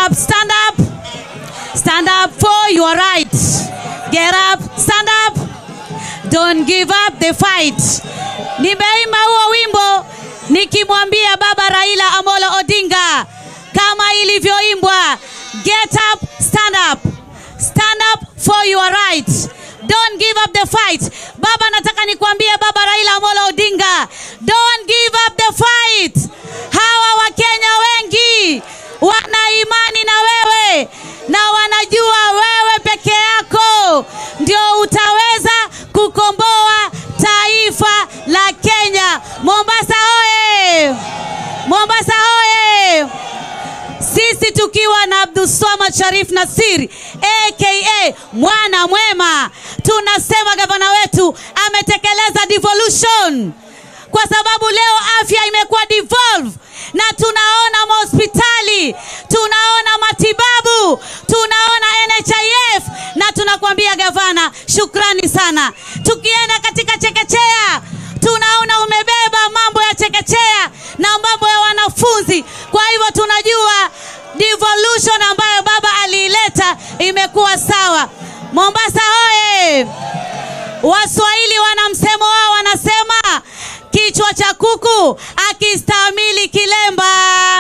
up, stand up. Stand up for your right. Get up, stand up. Don't give up the fight. Nimeimba huo wimbo nikimwambia baba Raila Amolo Odinga kama ilivyoimbwa, get up, stand up. Stand up for your right. Don't give up the fight. Baba, nataka nikwambie baba Raila Amolo Odinga, don't give up the fight. Hawa Wakenya wengi wana imani na wewe na wanajua wewe peke yako ndio utaweza kukomboa taifa la Kenya. Mombasa hoye! Mombasa hoye! Sisi tukiwa na Abdulswamad Sharif Nasir aka mwana mwema, tunasema gavana wetu ametekeleza devolution, kwa sababu leo afya imekuwa devolve na tunaona mahospitali, tunaona matibabu, tunaona NHIF na tunakwambia gavana, shukrani sana. Tukienda katika chekechea, tunaona umebeba mambo ya chekechea na mambo ya wanafunzi. Kwa hivyo tunajua devolution ambayo baba aliileta imekuwa sawa. Mombasa hoye! Waswahili wana msemo wao, wanasema kichwa cha kuku akistahimili kilemba.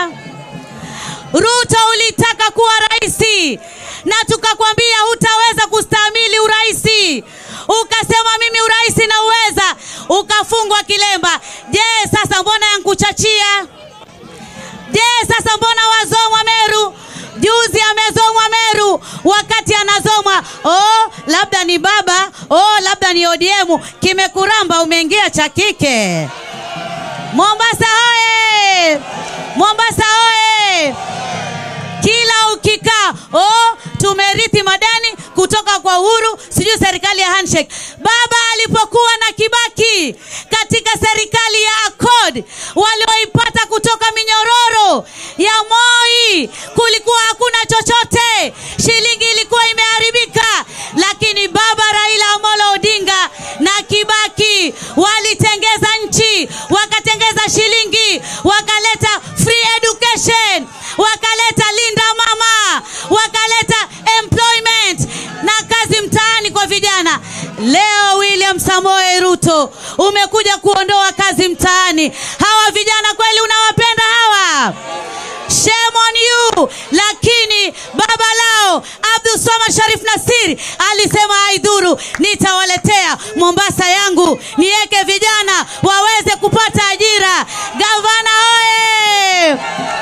Ruto ulitaka kuwa raisi na tukakwambia hutaweza kustahimili uraisi, ukasema mimi uraisi na uweza, ukafungwa kilemba. Je, sasa mbona yankuchachia? Je, sasa mbona wazomwa Meru? Juzi amezomwa Meru, wakati anazomwa oh, labda ni baba oh, labda ni ODM. Kimekuramba, umeingia cha kike. Mombasa hoye! Mombasa hoye! Kila ukikaa oh, tumerithi madani kutoka kwa Uhuru, sijui serikali ya handshake. Baba alipokuwa na Kibaki katika serikali ya Accord walioipata kutoka minyororo ya Moi, kulikuwa hakuna chochote, shilingi ilikuwa imeharibika, lakini baba Raila Amolo Odinga na Kibaki walitengeza nchi, wakatengeza shilingi, wakaleta free education, wakaleta linda mama, wakaleta employment na kazi mtaani kwa vijana. Leo William Samoei Ruto umekuja kuondoa kazi mtaani. Hawa vijana kweli unawapenda hawa? Shame on you. Lakini baba lao Abdulswamad Sharif Nasir alisema haidhuru, nitawaletea Mombasa yangu niweke vijana waweze kupata ajira. Gavana oye!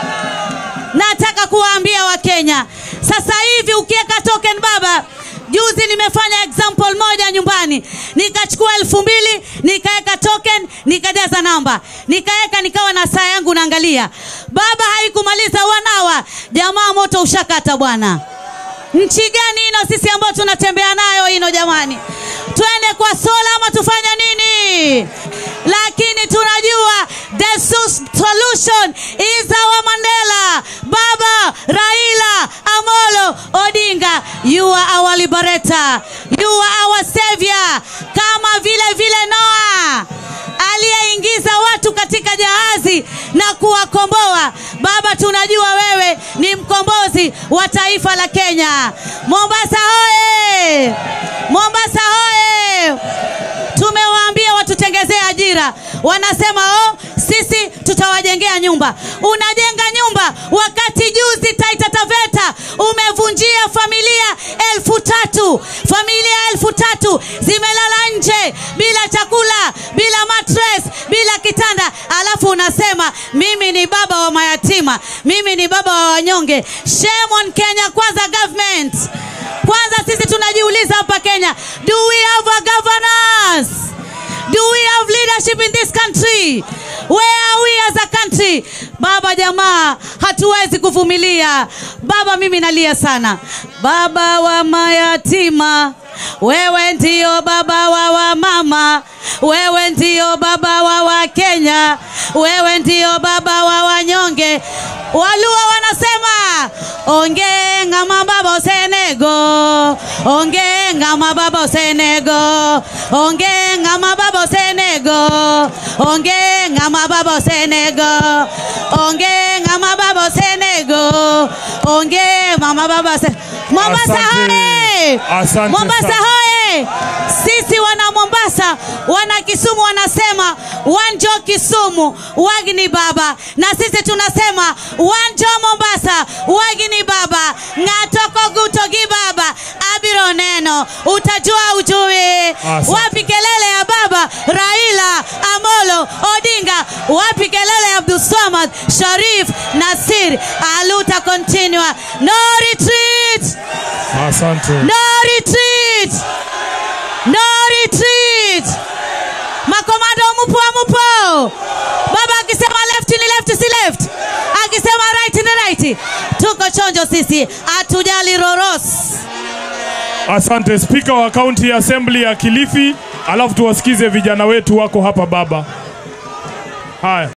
Nataka kuwaambia Wakenya sasa hivi ukiweka token baba Juzi nimefanya example moja nyumbani, nikachukua elfu mbili nikaweka token, nikajaza namba, nikaweka, nikawa na saa yangu naangalia. Baba haikumaliza wanawa, jamaa moto ushakata bwana. Nchi gani ino sisi ambao tunatembea nayo ino jamani? Twende kwa sola ama tufanye nini? Lakini tunajua the solution is our Mandela, Baba Raila Amolo Odinga. You are our liberator, you are our savior, kama vile vile Noah aliyeingiza watu katika jahazi na kuwakomboa. Baba, tunajua wewe ni mkombozi wa taifa la Kenya. Mombasa hoye! Mombasa hoye! Tumewaambia watutengezee ajira, wanasema oh, sisi tutawajengea nyumba. Unajenga nyumba wakati juzi Taita Taveta umevunjia familia elfu tatu familia elfu tatu zimelala nje bila chakula, bila mattress, bila kitanda, alafu unasema mimi ni baba wa mayatima, mimi ni baba wa wanyonge. Shame on Kenya Kwanza government. Kwanza sisi tunajiuliza hapa Kenya, do we have a governance? Do we have leadership in this country? Where are we as a country? Baba jamaa, hatuwezi kuvumilia. Baba, mimi nalia sana. Baba wa mayatima, wewe ndio baba wa wamama, wewe ndio baba wa Wakenya, wewe ndio baba wa wanyonge. Waluo wanasema ongenga mababa osenego, ongenga mababa osenego, ongenga mababa osenego, ongenga mababa osenego, ongenga mababa baba Senego. Onge mama baba se Mombasa Asante. hoye! Asante Mombasa sana. hoye! Sisi wana Mombasa, wana Kisumu wanasema wanjo Kisumu wagini baba, na sisi tunasema wanjo Mombasa wagini baba, ng'atoko gutogi baba abiro neno, utajua ujui. Asante. Wapi kelele ya baba Raila Amolo Odinga? Wapi kelele ya Abdulswamad Sharif Nasir? Aluta continua, no retreat, Asante. no retreat, no retreat. Makomando mupo mupo. Baba akisema left ni left si left, akisema right ni right. Tuko chonjo sisi, hatujali roros. Asante Spika wa County Assembly ya Kilifi, alafu tuwasikize vijana wetu wako hapa baba. Haya.